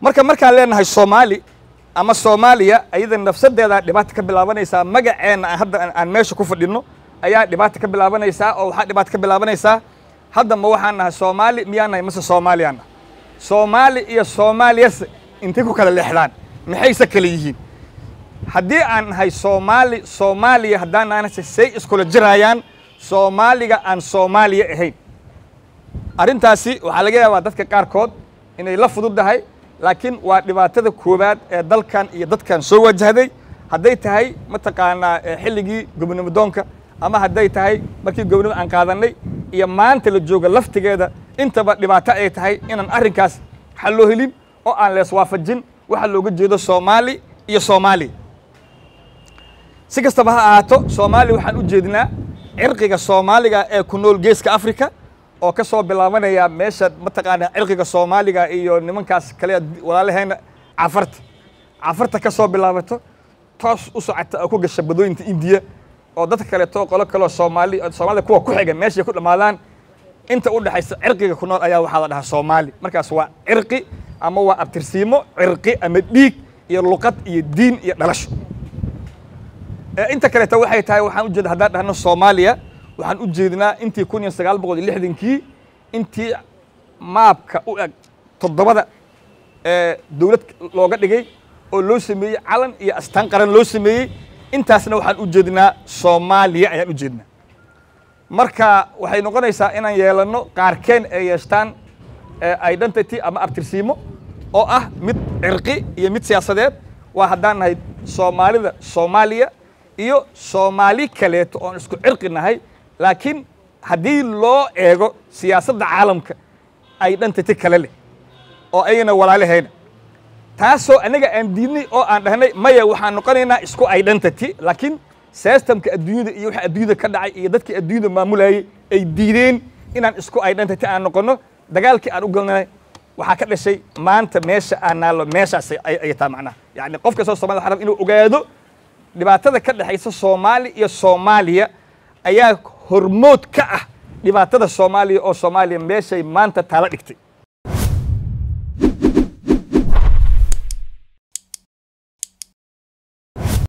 marka markaan leenahay soomaali ama soomaaliya ayada nafsadeeda dhibaata ka bilaabanaysaa magaceenna aan hadda aan meesha ku fadhino ayaa dhibaata ka bilaabanaysaa oo waxaa dhibaata ka bilaabanaysaa hadda ma waxaan nahay soomaali miyaan nahay mase soomaaliyaan nahay soomaali iyo soomaaliyase intay ku kala leexdaan maxayse kale yihiin haddii aan nahay soomaali soomaaliya haddaan nahanase say iskula jirayaan soomaaliga aan soomaaliya ahayn arrintaasi waxaa laga yaabaa dadka qaarkood inay la fududdahay laakiin waa dhibaatada koowaad ee dalkan iyo dadkan soo wajahday hadday tahay mataqaanaa xilligii gobonimo doonka ama hadday tahay markii gobonimo aan qaadannay iyo maanta la jooga laftigeeda intaba dhibaato ay tahay inaan arrinkaas xal loo helin oo aan lees waafajin waxa looga jeedo soomaali iyo soomaaliya si kastaba ha ahaato soomaaliya waxaan u jeednaa cirqiga soomaaliga ee ku nool geeska africa oo ka soo bilaabanaya meesha mataqaanaa cirqiga soomaaliga iyo nimankaas kale walaalahayna cafarta cafarta ka soo bilaabato toos u socota oo ku gasha badooyinta indiya oo dadka kaleeto qolo kaleo soomaali soomaalida kuwa ku xiga meeshay ku dhammaadaan inta u dhexaysa cirqiga ku nool ayaa waxaa la dhahaa soomaali markaas waa cirqi ama waa abtirsiimo cirqi ama dhiig iyo luqad iyo diin iyo dhalasho inta kaleeto waxay tahay waxaan ujeeda haddaan dhahno soomaaliya waxaan u jeednaa intii kun iyo sagaal boqol iyo lixdankii intii maabka u eg toddobada dowlad looga dhigay oo loo sameeyey calan iyo astaan qaran loo sameeyey intaasna waxaan u jeednaa soomaaliya ayaan u jeednaa marka waxay noqonaysaa inaan yeelanno qaarkeen ay yeeshtaan identity ama abtirsiimo oo ah mid cirqi iyo mid siyaasadeed waa haddaan nahay soomaalida soomaaliya iyo soomaali kaleeto oon isku cirqi nahay laakiin haddii loo eego siyaasadda caalamka identity kale leh oo ayna walaalahayna taasoo anaga aan diidnay oo aan dhahnay maya waxaan noqonaynaa isku identity laakiin systemka adduunyada iyo waxa adduunyada ka dhacay iyo dadkii adduunyada maamulayay ay diideen inaan isku identity aan noqono dagaalkii aan u galnay waxaa ka dhashay maanta meesha aan naallo meeshaas ay taa macnaha yacni qof kastoo somalida waxaa raba inuu ogaado dhibaatada ka dhexaysa soomaali iyo soomaaliya ayaa hormood ka ah dhibaatada soomaaliya oo soomaaliya meeshay maanta taala dhigtay